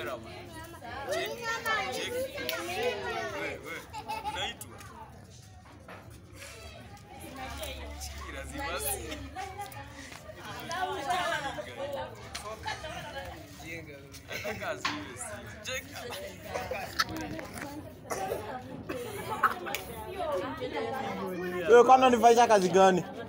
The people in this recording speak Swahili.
kamera bwana. Cheki, cheki. Wewe, wewe, unaitwa? Cheki, lazima si- Nataka asiwe si- cheki. Wewe kwani unanifanyisha kazi gani?